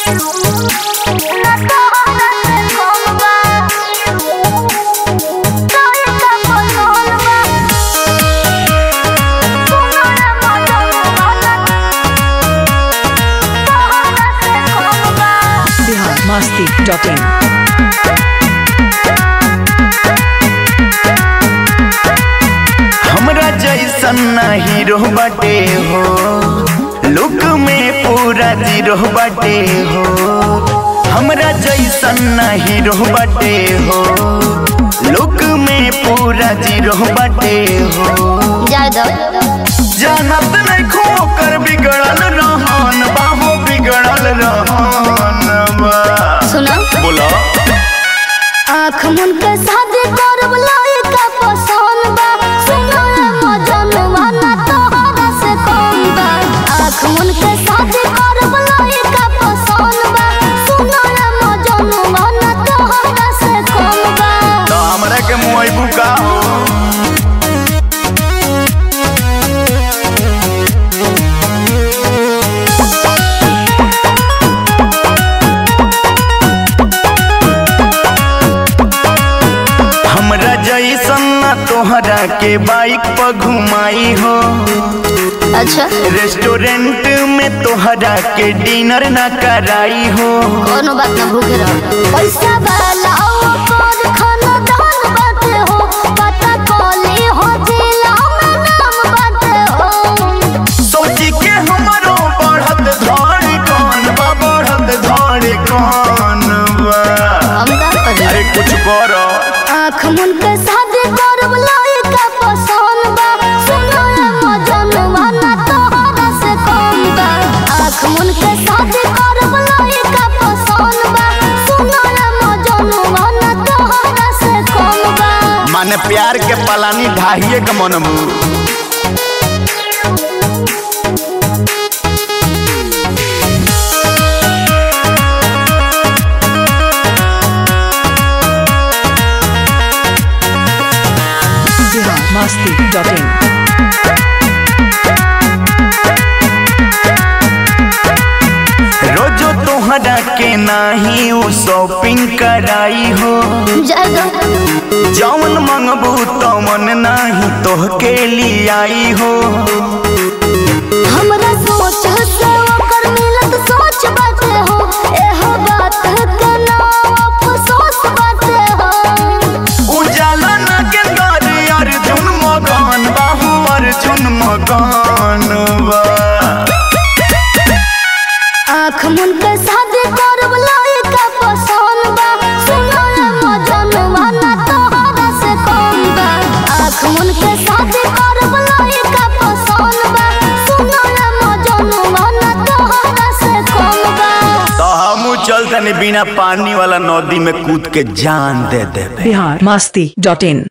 Bihar Masti dot in हमरा जैसन ना हीरो बाटे हो लुक में पूरा जीरो बाटे हो हमरा जैसन ना हीरो बाटे हो लुक में पूरा जीरो बाटे हो जानत नहीं खो कर बिगड़ल रहन बाहो बिगड़ल रहन बा सुना बोला आँख मुन के शादी करब लायका पसंद बा सुनो रे मजनुआ ना तोहरा से कम बा आँख मुन के शादी करब लायका पसंद बा सुनो रे मजनुआ ना तोहरा से कम बा तो हमरा के मुआइबू का हो हमरा जैसन ना तोहरा के बाइक पर घुमाई हो अच्छा रेस्टोरेंट में तोहरा के डिनर ना कराई हो कोनो बात ना भूखे रहो पैसा वाला पर खाना दान बाटे हो पता कोली हो जिला में नाम बाटे हो सोची के हमरो बढ़त धड़ कौन बा बढ़त धड़ कौन बा हम का करी अरे कुछ करो आँख मुन के शादी करब लायका पसंद बा सुनो रे मजनुआ ना तोहरा से कम बा आँख मुन के शादी करब लायका पसंद बा सुनो रे मजनुआ ना तोहरा से कम बा माने प्यार के पलानी ढाहिए के मनबू बिहार मस्ती डॉट इन रोजो तोहरा के नाही उ शॉपिंग कराई हो जाएगा जौन मंगबू तमन नाही तोहके लियाई हो हमरा सोच से ओकर मिलत सोच बाटे हो एह बात के ना अफसोस बाटे हो उजाला ना के दर अर्जुन मकान बाहू अर्जुन मकान बा आँख मुन के शादी करब लायका पसंद बा सुनो रे मजनुआ ना तोहरा से कम बा आँख मुन के शादी करब लायका पसंद बा सुनो रे मजनुआ ना तोहरा से कम बा तो हम चल तनी बिना पानी वाला नदी में कूद के जान दे देबे बिहार मस्ती डॉट इन